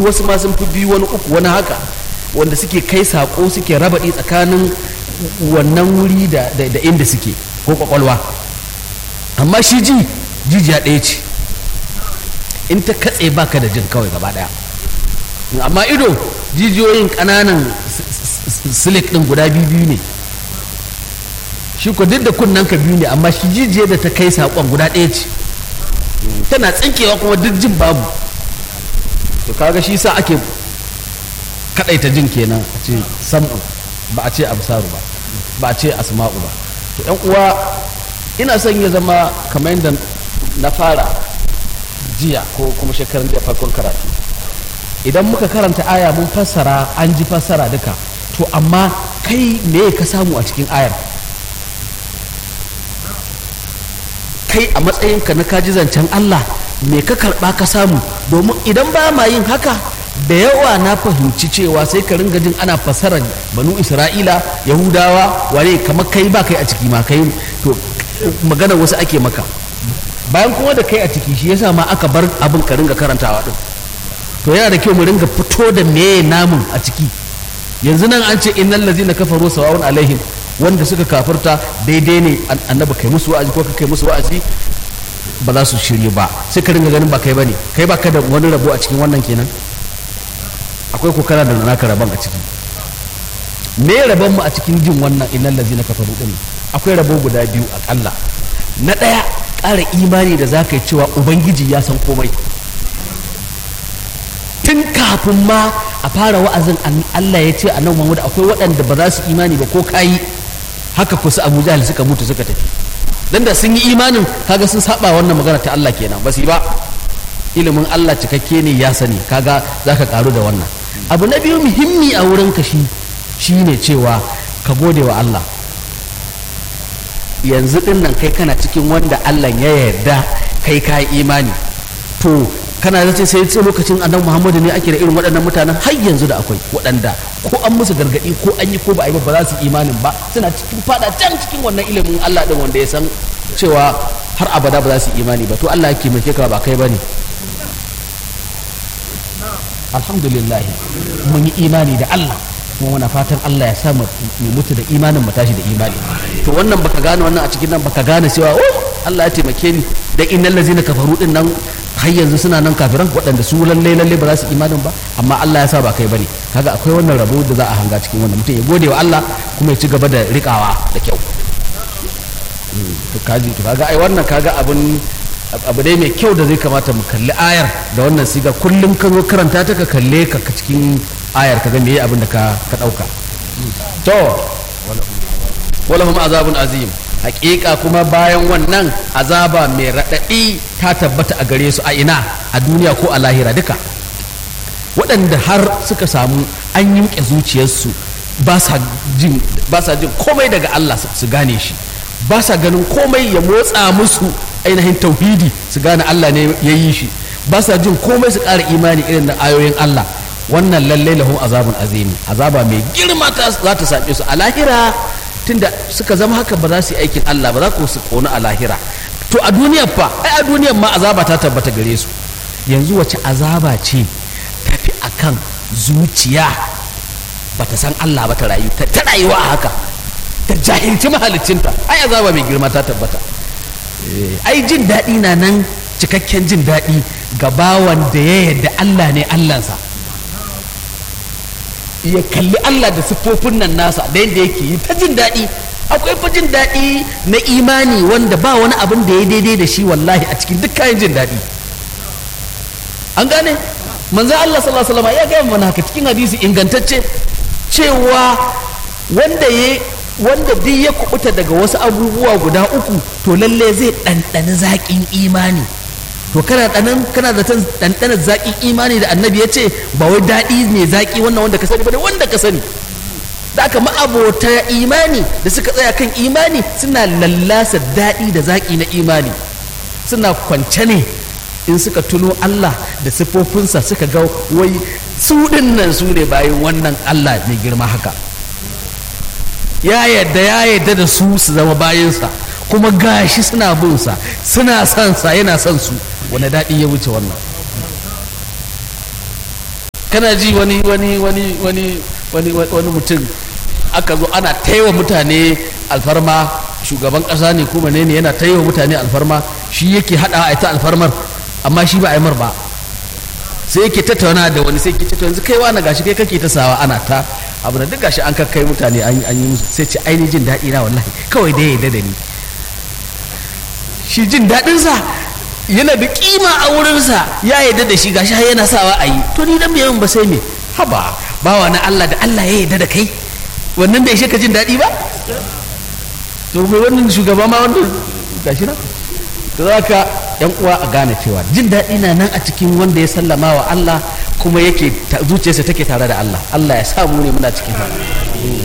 biyu wasu ma sun fi biyu wani uku wani haka wanda suke kai sako suke rabaɗi tsakanin wannan wuri da, da, da inda suke ko kwakwalwa amma shi ji jijiya ɗaya ce in ta katse baka da jin kawai gaba ɗaya amma ido jijiyoyin ƙananan silik ɗin guda biyu biyu ne shi ko duk da kunnen ka biyu ne amma shi jijiyar da ta kai saƙon guda ɗaya ce tana tsinkewa kuma duk jin babu to kaga shi sa ake kaɗaita jin kenan a ce sam'u ba a ce absaru ba ba a ce asma'u ba to yan uwa ina son ya zama kamar yadda na fara jiya ko kuma shekarun da farkon karatu idan muka karanta aya mun fassara an ji fassara duka to amma kai me ka samu a cikin ayar kai a matsayinka na kaji zancen Allah me ka karɓa ka samu domin idan ba ma yin haka da yawa na fahimci cewa sai ka ringa jin ana fasarar banu isra'ila yahudawa wane kamar kai ba kai a ciki ma kai to magana wasu ake maka bayan kuma da kai a ciki shi yasa ma aka bar abin ka ringa karantawa din to yana da kyau mu ringa fito da meye namun a ciki yanzu nan an ce innal ladzina kafaru sawa'un alaihim wanda suka kafirta daidai ne annabi kai musu wa'azi ko kai musu wa'azi ba za su shirye ba sai ka ringa ganin ba kai bane kai ba ka da wani rabo a cikin wannan kenan akwai ko kana da naka rabon a ciki me rabon mu a cikin jin wannan innal ladzina kafaru din akwai rabo guda biyu akalla na daya ƙara imani da zaka yi cewa ubangiji ya san komai tun kafin ma a fara wa'azin Allah ya ce a nan Muhammad akwai waɗanda ba za su imani ba ko kayi haka kusa Abu Jahal suka mutu suka tafi dan da sun yi imanin kaga sun saba wannan magana ta Allah kenan ba su yi ba ilimin Allah cikakke ne ya sani kaga zaka karu da wannan abu na biyu muhimmi a wurin ka shi shine cewa ka gode wa Allah yanzu din nan kai kana cikin wanda Allah ya yarda kai ka imani to kana zace sai sai lokacin annabi Muhammadu ne ake da irin waɗannan mutanen har yanzu da akwai waɗanda ko an musu gargaɗi ko an yi ko ba a yi ba za su imanin ba suna cikin fada can cikin wannan ilimin Allah din wanda ya san cewa har abada ba za su imani ba to Allah yake mai ka ba kai bane alhamdulillah mun yi imani da Allah kuma muna fatan Allah ya sa mu mutu da imanin mu tashi da imani to wannan baka gane wannan a cikin nan baka gane cewa oh Allah ya taimake ni da innal ladzina kafaru din nan har yanzu suna nan kafiran waɗanda su lalle lalle ba za su imanin ba amma Allah ya sa ba kai bane kaga akwai wannan rabo da za a hanga cikin wannan mutum ya gode wa Allah kuma ya ci gaba da rikawa da kyau to kaji to kaga ai wannan kaga abun abu dai mai kyau da zai kamata mu kalli ayar da wannan siga kullum ka zo karanta ta ka kalle ka cikin ayar ka ga meye abin da ka ka dauka to walahum azabun azim hakika kuma bayan wannan azaba mai raɗaɗi ta tabbata a gare su a ina a duniya ko a lahira duka waɗanda har suka samu an yinke zuciyarsu ba sa jin komai daga Allah su gane shi ba sa ganin komai ya motsa musu ainihin tauhidi su gane Allah ne ya yi shi ba sa jin komai su ƙara imani irin da ayoyin Allah wannan lallai lahum azabun azimi azaba mai girma za ta same su a lahira tunda suka zama haka ba za su yi aikin Allah ba za ku su kona a lahira to a duniyar fa ai a duniyar ma azaba ta tabbata gare su yanzu wace azaba ce tafi akan zuciya ba ta san Allah ba ta rayu ta rayuwa a haka ta jahilci mahalicinta ai azaba mai girma ta tabbata ai jin daɗi na nan cikakken jin daɗi ga bawan da ya yarda Allah ne Allahnsa ya kalli Allah da siffofin nan nasa da yadda yake yi ta jin daɗi akwai fa jin daɗi na imani wanda ba wani abin da ya daidai da shi wallahi a cikin duk kayan jin daɗi an gane manzan Allah sallallahu alaihi wasallam ya gaya mana haka cikin hadisi ingantacce cewa wanda ya wanda duk ya kubuta daga wasu abubuwa guda uku to lalle zai ɗanɗani zaƙin imani to kana ɗanan kana da ɗanɗanar zaƙin imani da annabi ya ce ba wai daɗi ne zaƙi wannan wanda ka sani ba ne wanda ka sani da aka ma'abota imani da suka tsaya kan imani suna lallasa daɗi da zaƙi na imani suna kwance ne in suka tuno Allah da siffofinsa suka ga wai su nan su ne bayan wannan Allah mai girma haka ya yadda ya yadda da su su zama bayansa kuma gashi suna bin sa suna son sa yana son su wani daɗi ya wuce wannan kana ji wani wani wani wani wani wani mutum aka zo ana taiwa mutane alfarma shugaban kasa ne kuma ne ne yana taiwa mutane alfarma shi yake hada a ita alfarmar amma shi ba a yi mar ba sai yake tattauna da wani sai ke ce to yanzu kai wani gashi kai kake ta sawa ana ta abu da duk gashi an kakkai mutane an an yi musu sai ce ainihin jin daɗi na wallahi kawai dai ya da ni shi jin daɗinsa yana da kima a wurinsa ya yarda da shi gashi har yana sawa a yi to ni dan yin ba sai me haba bawa na Allah da Allah ya yarda da kai wannan bai ishe ka jin daɗi ba to mai wannan shugaba ma wannan gashi na to za ka yan uwa a gane cewa jin daɗi na nan a cikin wanda ya sallama wa Allah kuma yake zuciyarsa take tare da Allah Allah ya samu ne muna cikin